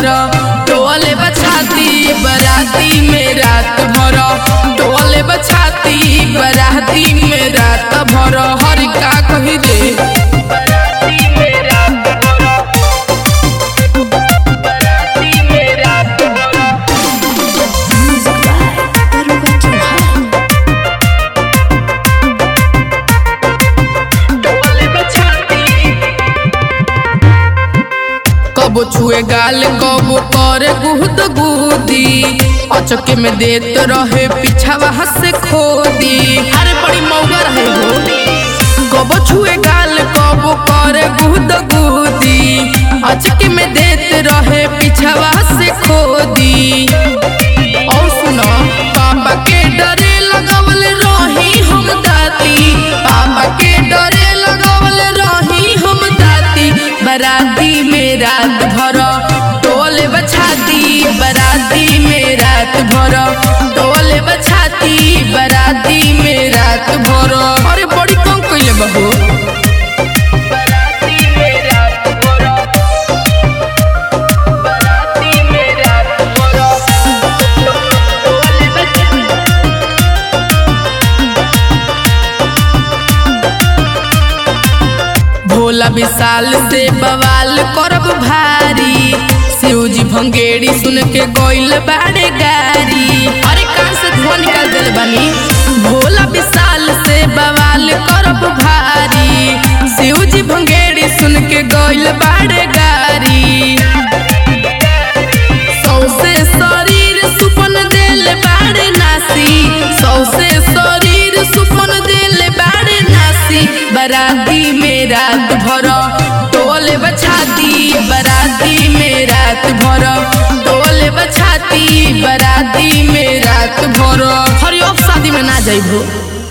भर टोले बछाती बराती में रात भर टोले बछाती बराती में रात भर हर का कही रे बराती में रात भर बराती में रात भर Music by Aruba Chauhan. टोले बछाती कबो छुए गाल कबो करे गुद गुदी अचके में देत रहे पिछावा हसे खोदी अरे बड़ी मौगा रहे हो कबो छुए गाल कबो करे गुद गुदी अचके में देत रहे पिछावा हसे खोदी और सुनो पापा के डरे लगावल रही हम दाती पापा के डरे लगावल रही हम दाती बराती में रात भर टोले बछाती बराती में रात भर टोले बछाती बराती में रात भर अरे बड़ी कम कइले बहू बराती में रात भर बराती में रात भर टोले बछाती भोला विशाल से बवाल करब भारी शिवजी भंगेड़ी सुन के गोइल बाड़े गारी अरे कान से धुआं निकाल दिल बानी भोला विशाल से बवाल करब भारी शिवजी भंगेड़ी सुन के गोइल बाड़े गारी सौसे शरीर सुपन दिल बाड़े नासी सौसे शरीर सुपन दिल बाड़े नासी बराती में रात भर टोले बछाती बराती में रात भर टोले बछाती बराती में रात भर हरिओम शादी में ना जाइबो